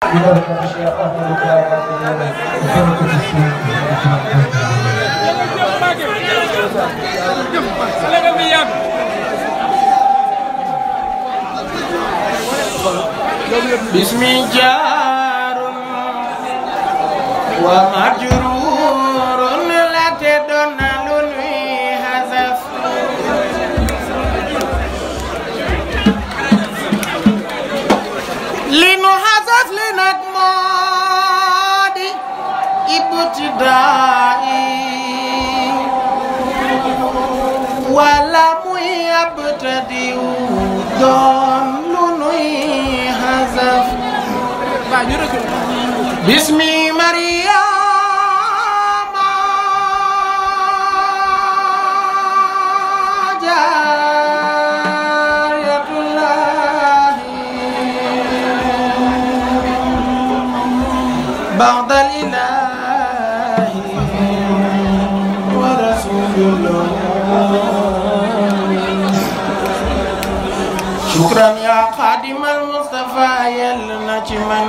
ببركة الشيخ أحمد الكرامات وبركة السيد باسمي جار ومجرور لا تدون لنوي هزف لنو هزف لنك مودي ابتدائي ولا مي ابتدي دون لنوي هزف باسمي مريم جارية الله بعد الإله ورسول الله شكرا يا خادم المصطفى يلنا من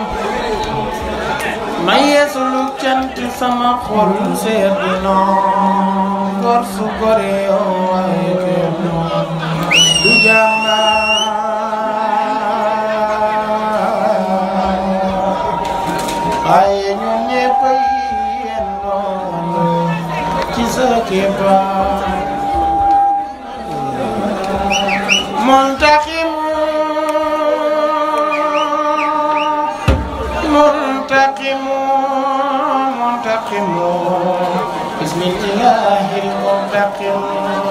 may yeesulug cant sama xol sedd na gor su gore yoo waaye kenn du jàmbaar waaye ñun ñëpp yi yendoo ci sa keppaar muntaximu منتقم منتقم بسم الله المنتقم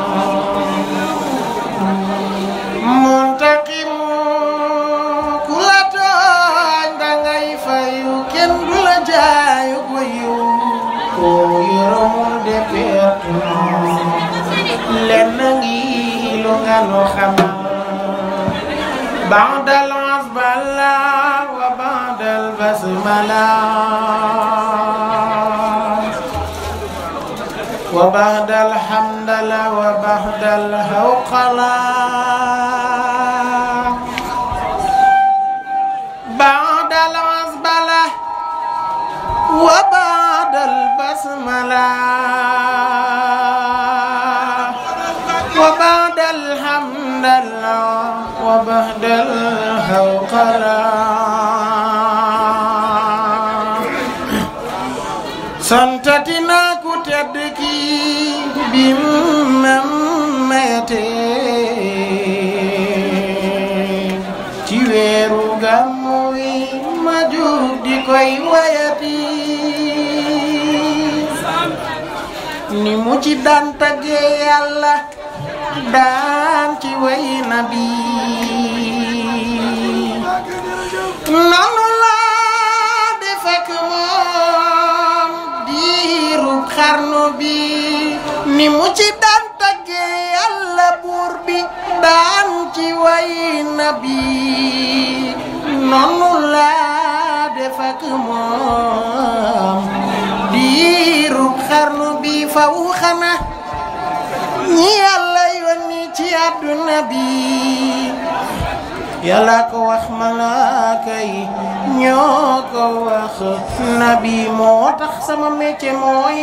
منتقم كل تان داغاي فايو كين دولا جاي كويو كو يرم دي بيتنا لنغي لو غانو خما بعد العزبلة وبعد البسملة وبعد الحمد لله وبعد الهوقلة بعد العزبلة وبعد البسملة وبعد الحمد لله وبعد الهوقلة santatina ku tedd ki bim mete ci weeru gàmmu wi ma jug di koy wayati ni mu ci daan tagge yàlla daan ci way nabi nanu laa defek moom diirub xarnu bi ni mu ci daan tagge yàlla buur bi daan ci way nabi nonu laa defek moom diirub xarnu bi faw xana ñi yàlla yónni ci àdduna bi yàlla ko wax malaaka yi ñoo ko wax nabi moo tax sama métier mooy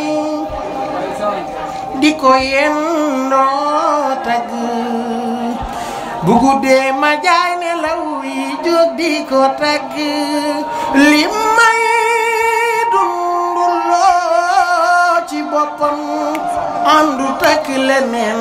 di ko yendoo tagg bu guddee ma jaay ne law yi jóg di ko tagg li may dunduloo ci boppam andu takk leneen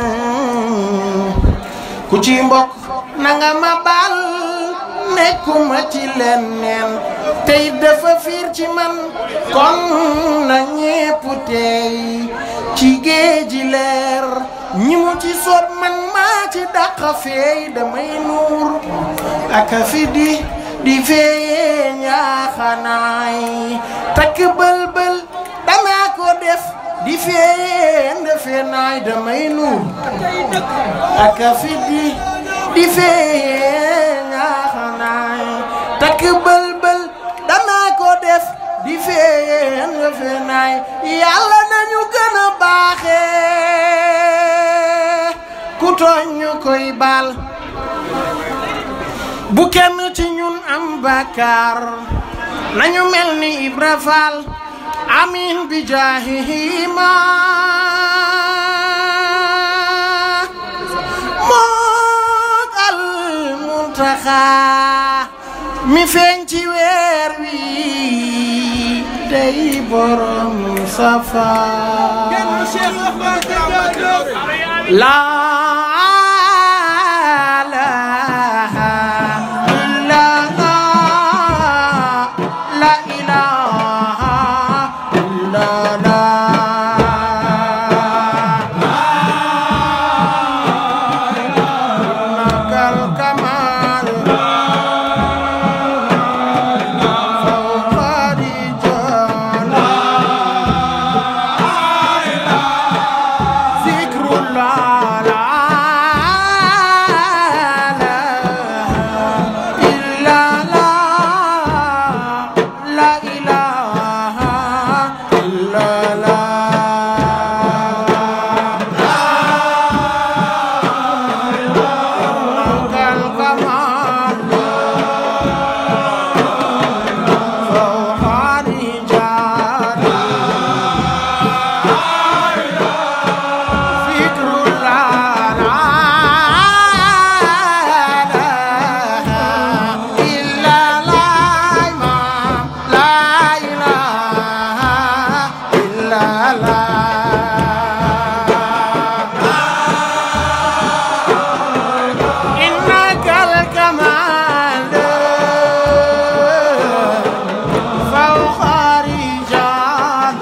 ku ci mbokk nanga ma baal nekkuma ci leneen tey dafa fiir ci man kon na ñépp tey ci géeji leer ñi mu ci soot man maa ci dàq feey damay nuur aka fi di di feeyee ñaaxanaay takk bël-bël danaa ko def di feeyee ndefe naay damay nuur aka fi di di feeyee ñaaxanaay takk bël-bël danaa ko def di feeyee ndefe naay yàlla nañu gën a baaxee ku tooñ ñu koy baal bu kenn ci ñun am bàkkaar nañu mel ni Ibra Fall amin bi jaahihima mook al muntaxa mi feeñ ci weer wi day borom safa la ilaha illallah la ilaha illallah nakal kamal fawqa rijal zikrullah la illallah la ilaha illallah nakal kamal fawqa rijal zikrullah la ilaha illallah imam la ilaha illallah إنك الكمال فوق رجال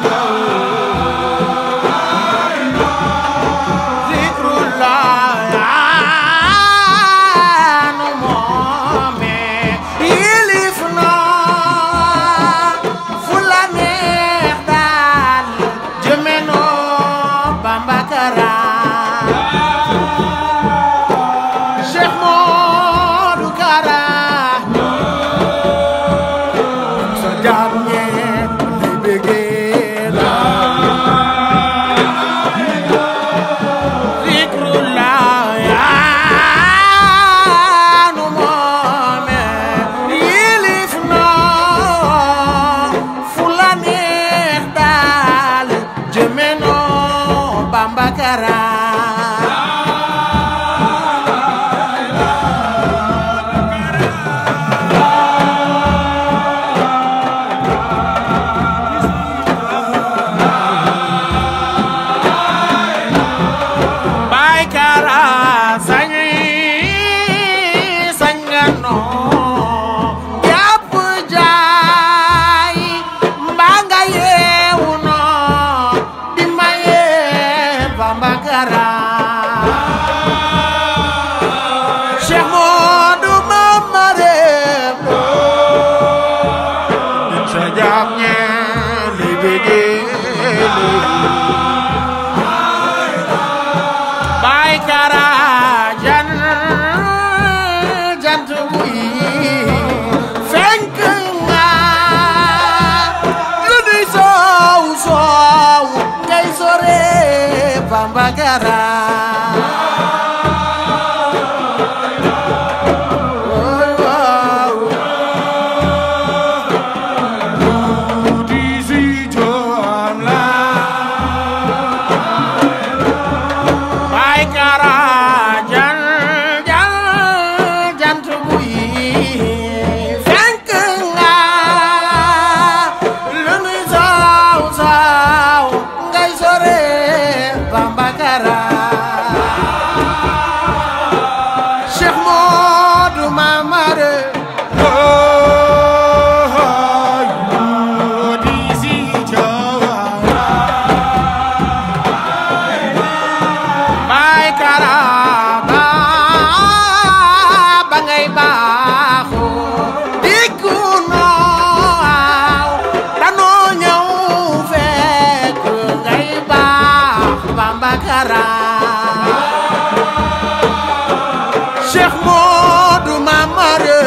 ذكر الله عن مؤمن يلفنا فلان يخدال جمنو بامبكرا Cheikh Modou Kara sa jaam ñee di bëggee la zikrullah yaanu moome yilif noo fu la neex daal jëme noo Bamba Kara Baay Kara sañi sañano jàpp jaay mbaa nga yeewu no di maye Bamba Kara Cheikh Modou Mamare Lo sa jàpp ñe li bëggee Baay Kara jan jant buy fenk nga lu nuy soow soow ngay sore Bamba Kara Ooy waaw di si joom la Baay Kara jal jal jant buy fenk nga lu nuy saaw saaw ngay sore Bamba Kara Cheikh Modou Mamare oh di si jawar Baay Kara ba ba ngay baaxu dikku noo danoo ñëw fekk ngay baax Bamba Kara Cheikh Modou Mamare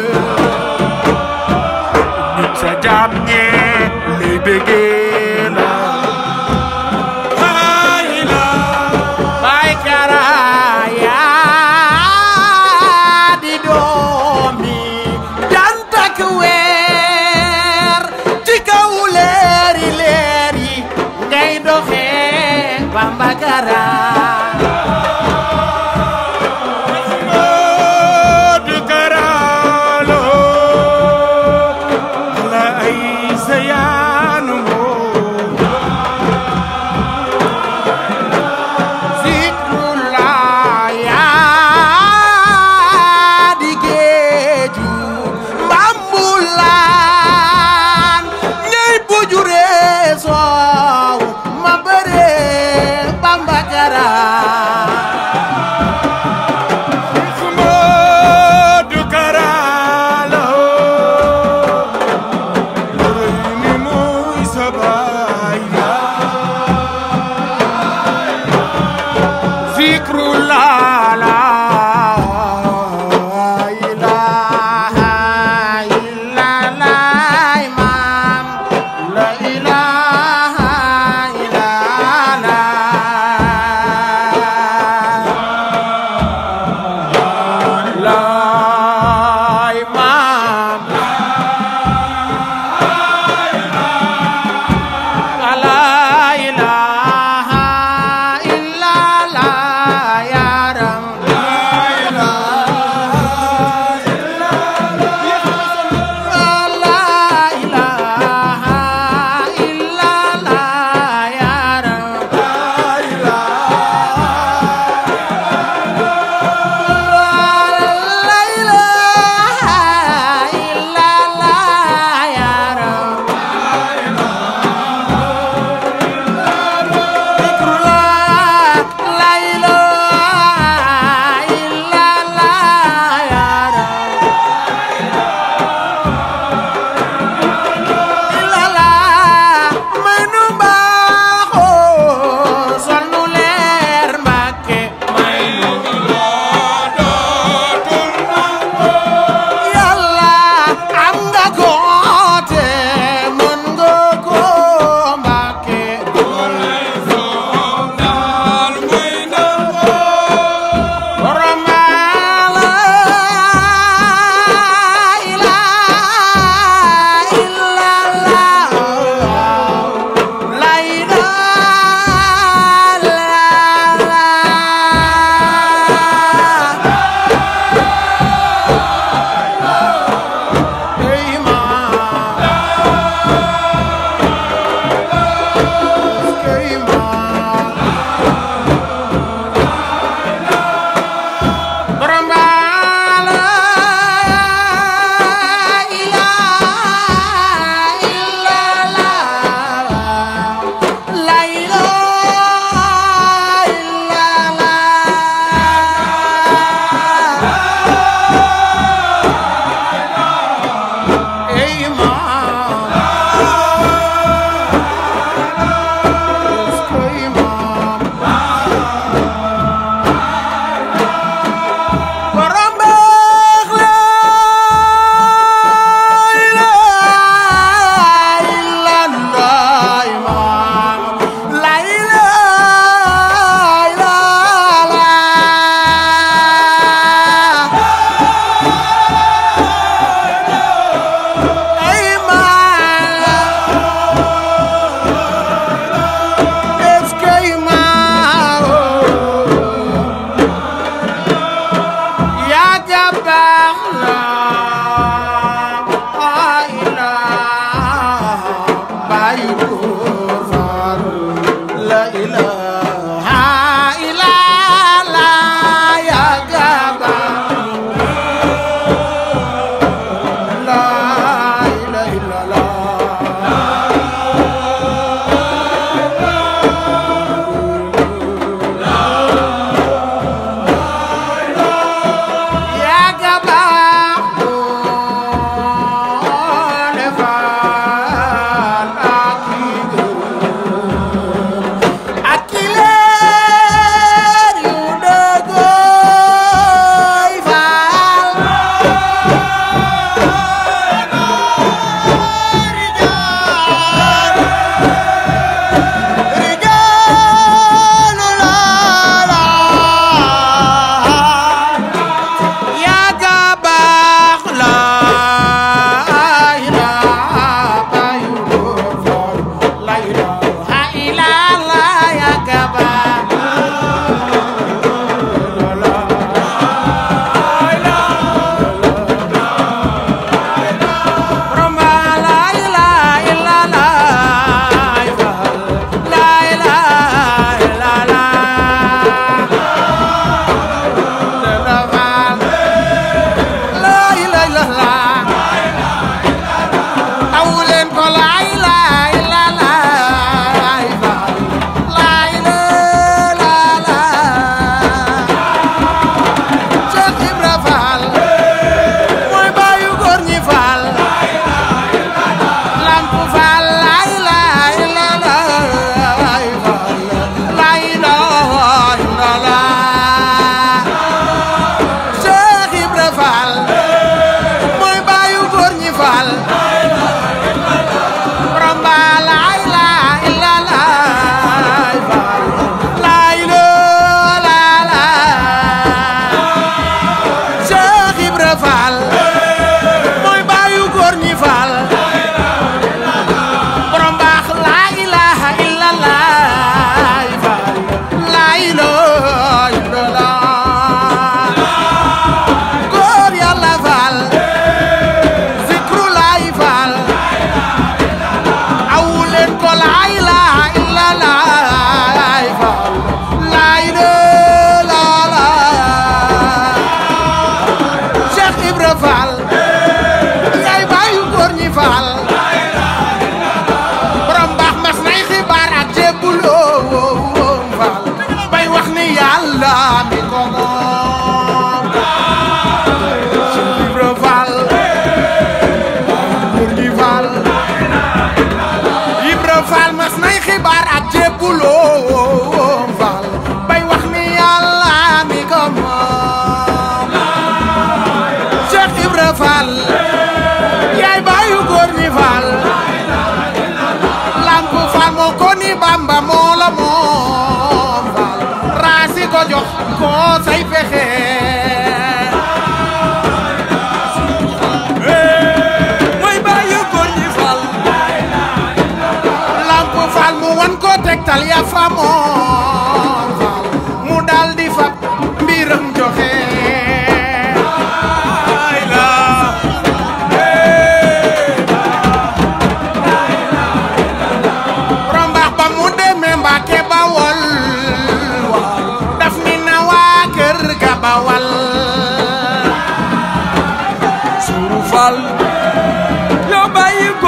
nit sa jàmm ñee lay bëggee la Baay Kara yaa di doomi jant ak weer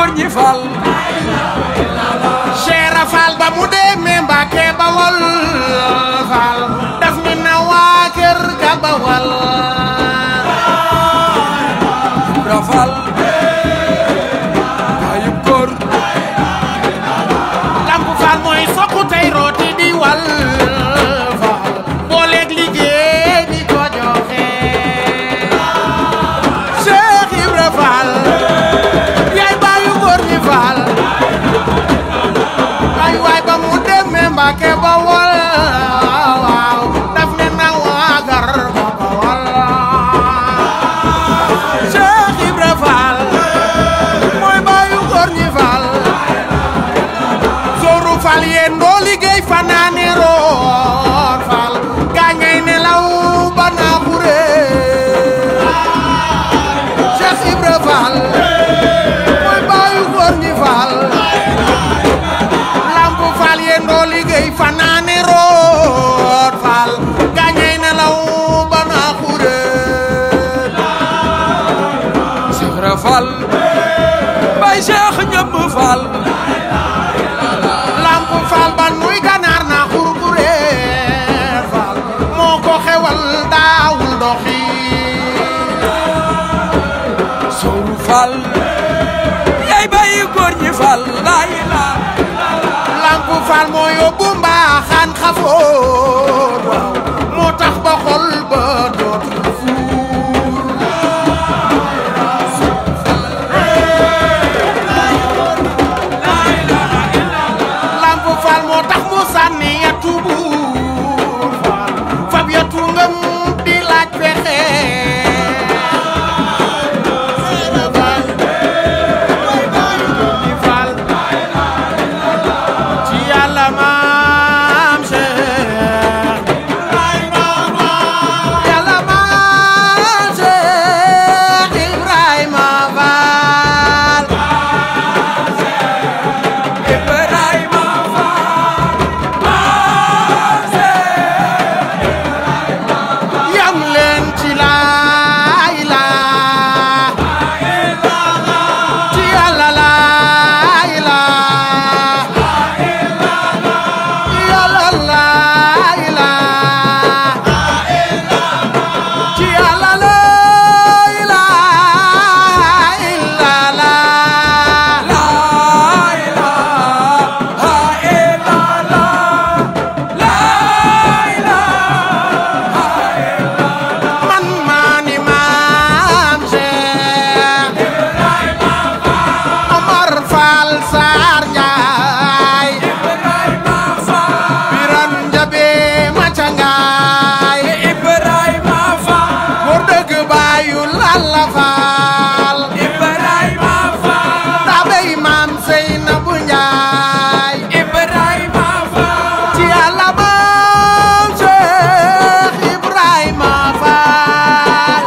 góor ñi fal Cheikh Fall ba mu demee Mbàkke Bawol Fall daf ni na waa kër ga Bawol Ibra fal ayub góor Lamp Fall mooy sokku tey rooti di wal Fall booleeg liggéey di ko joxe Cheikh Ibra Fall yaay baayu góor ñi Fall ay waay ba mu demee Mbàkke Bawol waaw daf ne na waa gar ga Bawol Cheikh Ibra Fall mooy baayu góor ñi Fall Zoru Fall yéen doo liggéey fanaane roor Fall gaañay nelaw ba naa xure Cheikh Ibra Fall mooy baayu góor ñi Fall Lamp Fall yéen doo liggéey fanaane roor Fall gaañay nelaw ba naa xure Cheikh Ibra fal bay Cheikh ñëpp fal Lamp Fall ban muy ganaar na xurkureer Fall moo ko xewal daawul doxi Sowru fal yaay bay góor ñi fal laay la Lamp Fall moo yóbbu mbaaxaan xafoor waaw moo tax ba xol ba dootul fuur Lamp Fall moo tax mu sànni yatu buur Fall fab yatu ngëm di laaj pexe Fall ci yàlla maam Cheikh yàlla maam Cheikh Ibrahima Fall Ibrahima yam leen ci laay laa ci yàlla laay laa yàlla laay laa ci yàlla laay laa illa laa man maa ni maam Cheikh Omar Fall Sarr Njaay Biran Njabe Macangaay góor dëgg baayu Lalla Fall tabey maam Seynabu Njaay ci Yàlla maam Cheikh Ibrahima Fall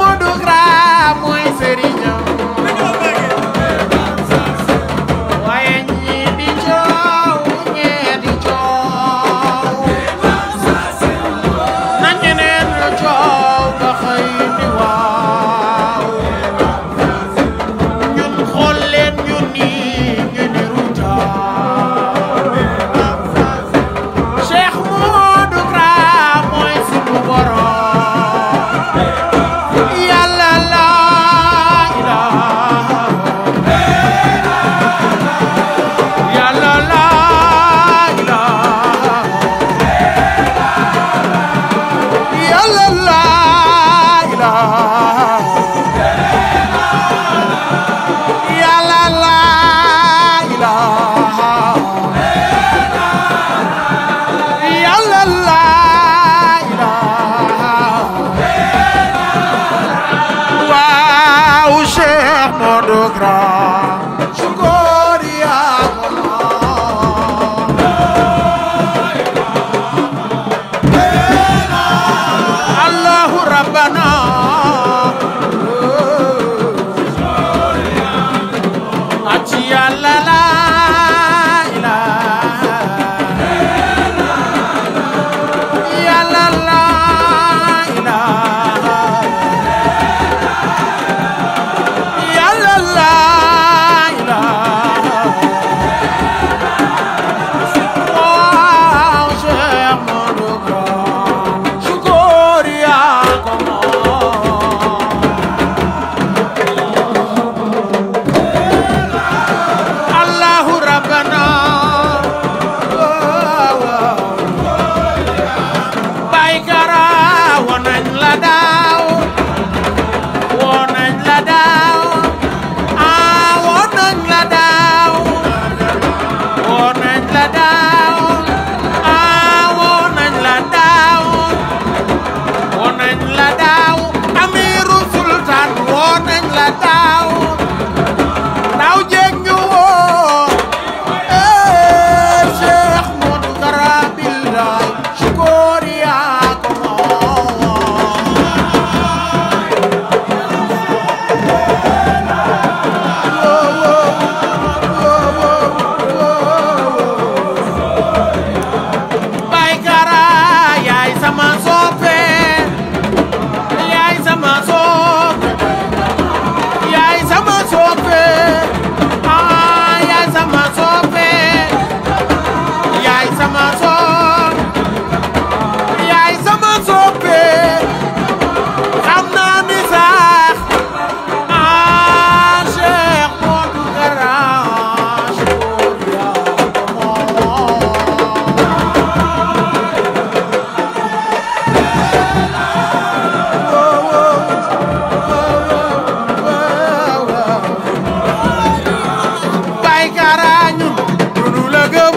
Modou Kra mooy sëriñam waaye ñii di coow ñee di coow na ñeneen ñu coow ba xëy ni waaw ñun xool leen ñu nii ñu ni rutaaw Cheikh Modou Kra mooy sunu borom yàlla la ilaha yàlla la ilaha yàlla la ilaha yàlla la ilaha yàlla la ilaha waaw Cheikh Modou Kra sukóor yaa ko moom Allahu rabbana aci yàlla la ilaha yàlla la ilaha yàlla la ilaha waaw Cheikh Modou Kra sukóor yaa ko moom Allahu rabbana Baay Kara woon nañ la daaw woon nañ la daaw ah woon nañ la daaw woon nañ la daaw ah woon nañ la daaw woon nañ la daaw Amiru Sultan woon nañ la daaw daaw jéeg ñu woo eh Cheikh Modou Kra billaay sukóor yaa ko moom Baay Kara yaay sama soppe yaay sama soppe yaay sama soppe ah yaay sama soppe yaay sama soppe yaay sama soppe xam naa ni sax ah Cheikh Modou Kra sukóor yaa ko moom Baay Kara ñun duñu la gëm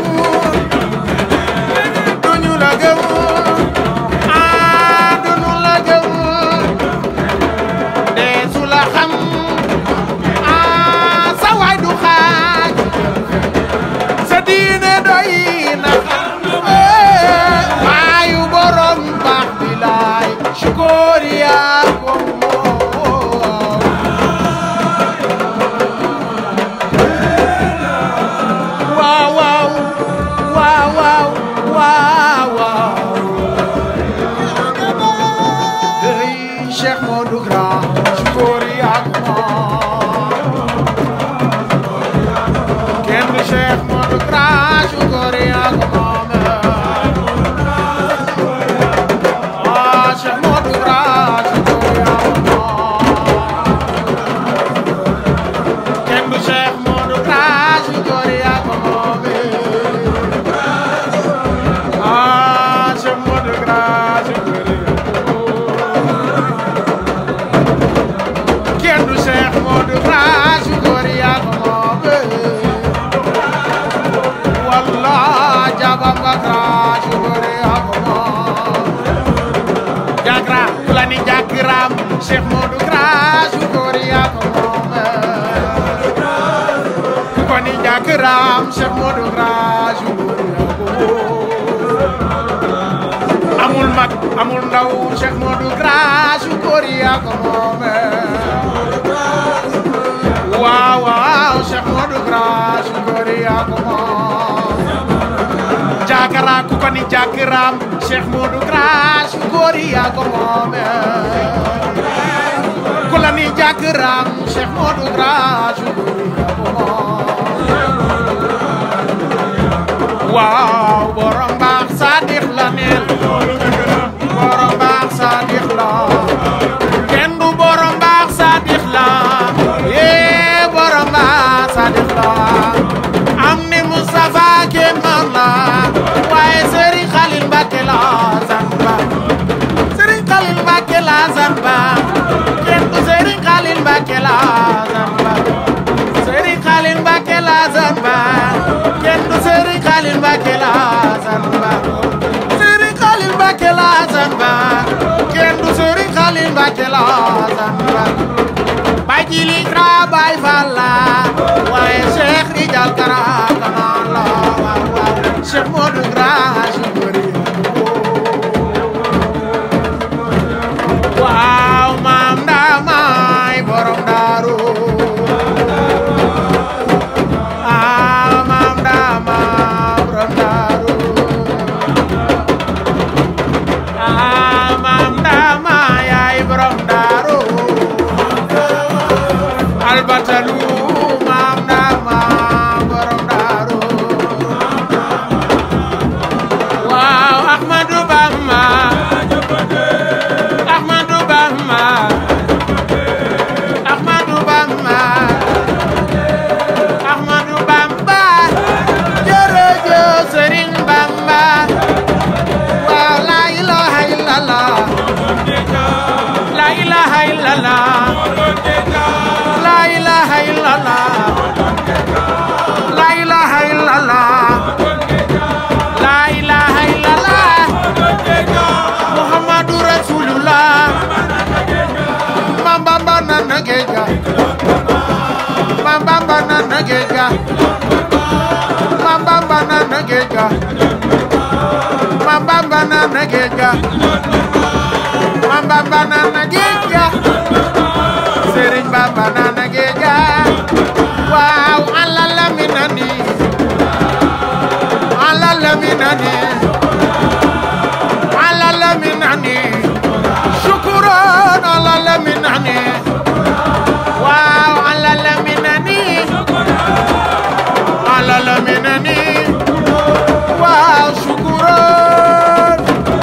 duñu la gëm ah duñu la gëm deesu la xam ah sa waay du xaaj sa diine doy na eh maayu borom baax bi laay sukóor yaa ko moom waaw waaw waaw waaw waaw waaw hey Cheikh Modou Kra sukóor yaa ko moom kenn du Cheikh Modou Kra sukóor yaa ko moom ah Cheikh Modou Kra sukóor yaa ko moom kenn du Cheikh Modou Kra sukóor yaa ko moom ah Cheikh Modou Kra sukóor yaa ko moom kenn du Cheikh Modou Kra sukóor yaa ko moom walla jabam nga Kra sukóor yaa ko moom jagra ku la ni jagram Cheikh Modou Kra sukóor yaa ko moom ku ko ni jagram Cheikh Modou Kra sukóor yaa ko moom amul mag amul ndaw Cheikh Modou Grâce góor yaa ko moome waaw waaw Cheikh Modou Grâce góor yaa ko moom jaakara ku ko ni jaakaraam Cheikh Modou Grâce góor yaa ko moome ku la ni jaakaraam Cheikh Modou Grâce góor yaa ko moom waaw borom baax Sadikh la neel borom baax Sadikh la kenn du borom baax Sadikh la yee borom baax Sadikh la am ni Moustapha kenn man la waaye Serigne Khalil Mbacké la zanba Serigne Khalil Mbacké la zanba kenn du Serigne Khalil Mbacké la zanba Serigne Khalil Mbacké la zanba kenn du Serigne Khalil Mbacké la zanba Serigne Khalil Mbacké la zanba kenn du Serigne Khalil Mbacké la zanba Baay Jili Kra Baay Fall la waaye Cheikh Rijal Kara kanaan la waaw waaw Cheikh Modou Grâce bëri waaw maam daa maay borom daaru ah maam daa maa borom daaru ah maam daa maa yaay borom daaru albatalu maam daa maa borom daaru waaw Ahmadou Bamba Ahmadou Bamba Ahmadou Bamba Ahmadou Bamba jërëjëf Serigne Bamba waaw la ilaha illallah la ilaha illallah la ilaha illallah la ilaha illallah la ilaha illallah Muhammadu Rasulullah Mam Bamba nana geja Mam Bamba nana geja Mam Bamba nana geja Mam Bamba nana geja Mam Bamba nana geja Serigne Bamba nana geja Waaw Allah la minani Allah la minani Allah la minani Shukran Allah la minani Waaw Allah la minani Allah la minani Waaw shukran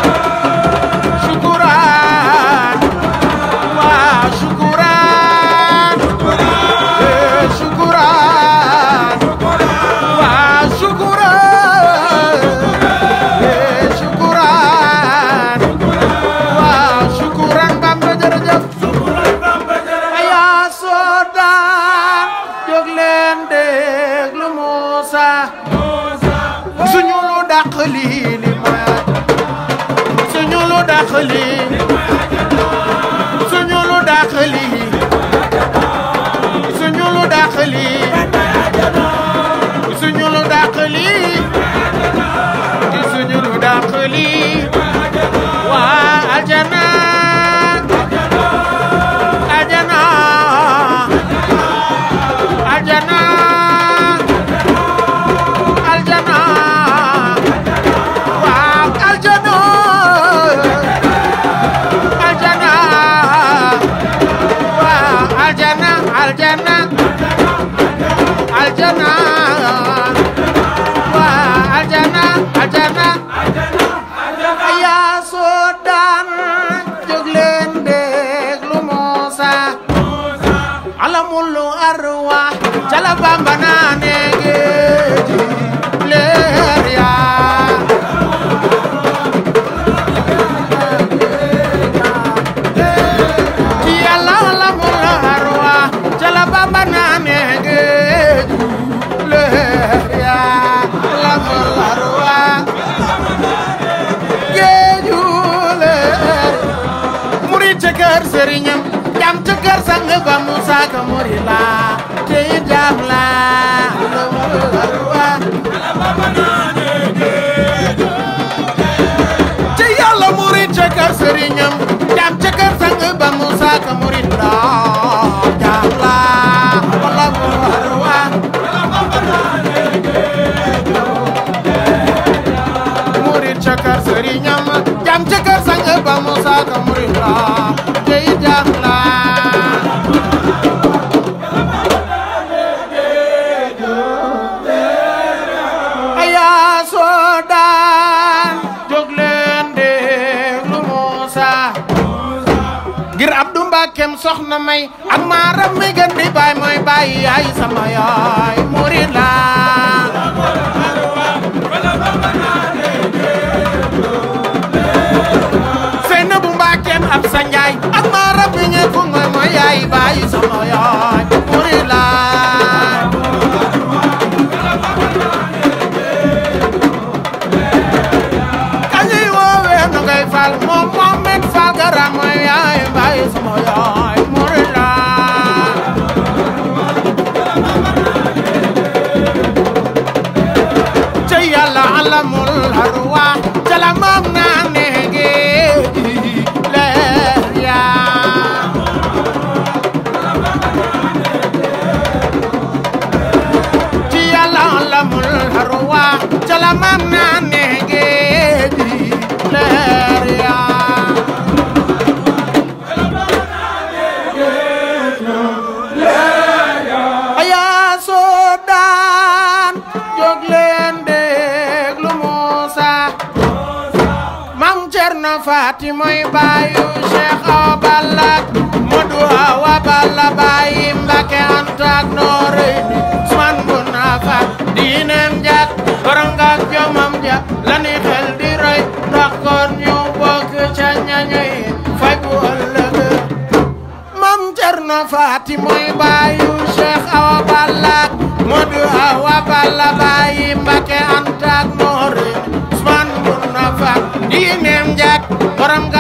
Shukran Waaw shukran Eh, Shukran Waaw shukran Eh, Shukran Waaw shukran Bamba jërëjëf aya soodaan jóg leen déglu Muusa suñu lu dàq lii li mooy suñu lu dàq lii suñu lu dàq lii suñu lu dàq lii suñu lu dàq lii suñu lu dàq lii waa aljana aljana aljana aljana waaw aljana aljana waaw aljana aljana aljana waaw aljana aljana yaa soo daan jóg leen déglu Muusa alamul arwa cala Bamba naa ne géeji leer yaa ci yàlla alamul arwa cala Bamba naa ne géeji leer yaa alamul arwa géeju leer murid ca kër sëriñam jam ca kër sang ba Musa Ka muri la te it jam la te yàlla murid ca kër soxna may ak maaram mi gën di baay mooy baay yaay sama yaay murid la seyna bu mbaakeem ab sa njaay ak maaram mi ñëpp mooy mooy yaay baay sama yaay murid la kañuy woowee nu ngay fal moom Mohamed Fall Gara mooy yaay baay sama yaay murid la ca yàlla alamul harwa ca la maam naa neege leer yaa ci yàlla alamul harwa ca la maam naa neege leer yaa ayaa soo daan jóg leen déglu Muusa Mam Cerno Faati mooy baayu Cheikh Awa Balla Modu Awa Balla baayi Mbàkke Anta ak Noreyni Usmaan bu Nafa diineem jak borom ngak jomam ja lani xel di roy ndax kon ñu bokk ca ñañoy fay bu ëllëg Mam Cerno Faati mooy baayu Cheikh Awa Balla Modu Awa Balla baayi Mbàkke Anta ak Noreyni Usmaan bu Nafa diineem jak borom